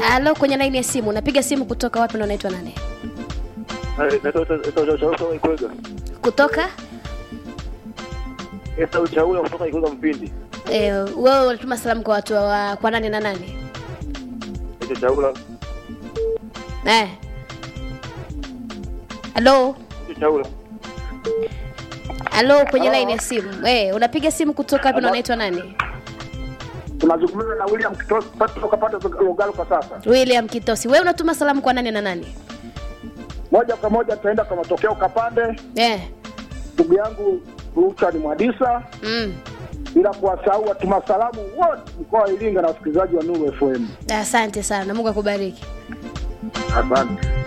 Halo, kwenye laini ya simu. Unapiga simu kutoka wapi na unaitwa nani? Ikwega. Kutoka Esa uchaula kutoka Ikwega Mpindi. eh, wewe unatuma salamu kwa watu wa kwa nani na nani? Esa chaula. Eh. Halo, Esa chaula. halo kwenye laini ya simu. Eh, unapiga simu kutoka wapi na unaitwa nani? tunazungumza na William Kitosi kutoka pande za Lugalo kwa sasa. William Kitosi. Wewe unatuma salamu kwa nani na nani? Moja kwa moja tutaenda kwa matokeo Kapande, Eh. ndugu yangu Richard Mwadisa, Mm. bila kuwasahau watuma salamu wote mkoa wa Iringa na wasikilizaji wa Nuru FM. Asante sana. Mungu akubariki. Asante.